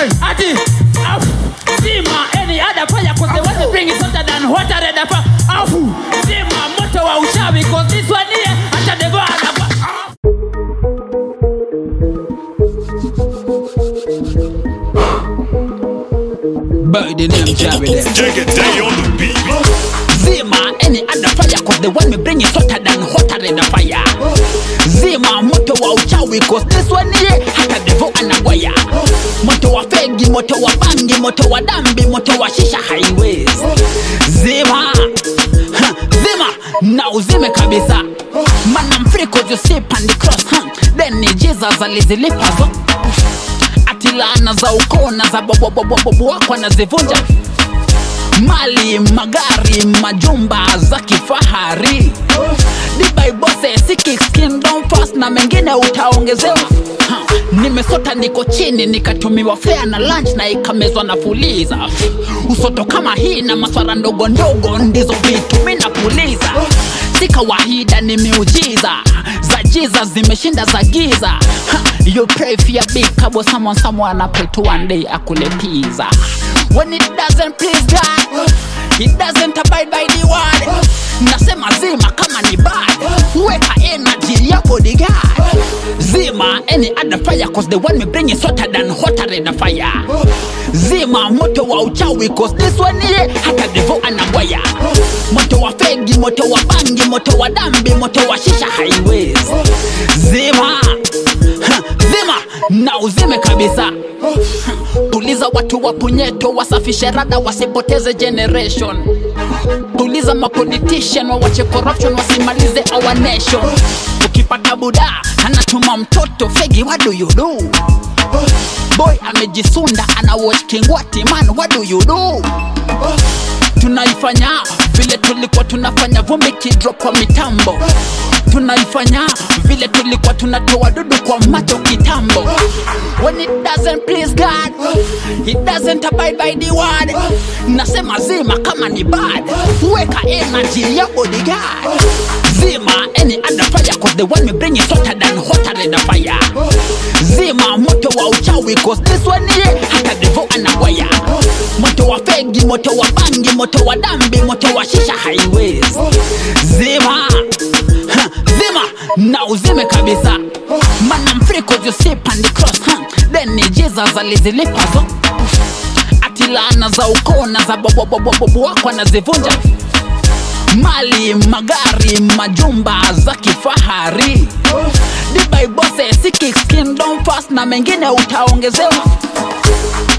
ati afu zima any other fire cause the one they bring is hotter than hotter than the fire afu zima moto wa uchawi cause this one here hata devo anapa By the name Javi there. Take a day on the beat. Zima any other fire cause the one we bring is hotter than hotter than the fire. Zima moto wa uchawi cause this one here hata devo anagwaya. Moto wa fegi, moto wa bangi, moto wa dambi, moto wa shisha highways. Zima Ha, Zima na uzime kabisa. Man I'm free cause you sleep on the cross. Huh? Then ni Jesus alizilipa zo ati laana za ukoo na za bobobobobobo wako anazivunja mali magari majumba za kifahari dibaibose sikikindom fast na mengine utaongezewa Ha, nimesota niko chini nikatumiwa fea na lunch na ikamezwa na fuliza usoto kama hii na maswara ndogo ndogo ndizo vitu mi napuliza si kawaida ni miujiza za jiza zimeshinda za giza ha, you pray for your big kabo someone someone I pray to one day akule pizza when it doesn't please God it doesn't abide by the word nasema zima kama ni bad weka energy ya bodyguard zima any other fire cause the one we bring is hotter than hotter than the fire zima moto wa uchawi cause this one here hata devo anagwaya moto wa fegi moto wa bangi moto wa dambi moto wa shisha highways zima Ha, zima na uzime kabisa Ha, tuliza watu wa punyeto wasafishe rada wasipoteze generation tuliza mapolitician wawache corruption wasimalize our nation ukipata buda anatuma mtoto fegi what do you do boy amejisunda ana watch kingwati man what do you do tunaifanya vile tulikuwa tunafanya vumbi kidrop kwa mitambo tunaifanya vile tulikuwa tunatoa dudu kwa macho kitambo when it doesn't please god it doesn't abide by the word nasema zima kama ni bad weka energy ya bodyguard zima any other fire cause the one we bring is hotter than hotter than the fire zima moto wa uchawi cause this one here hata devo anagwaya moto wa fegi moto wa bangi moto wa dambi moto wa shisha highways zima Ha, zima na uzime kabisa man I'm free cause you sleep on the cross huh? then ni Jesus alizilipa zo ati laana za ukoo na za bobobobobobo wako anazivunja mali magari majumba za kifahari dibaibose sikikindom fast na mengine utaongezewa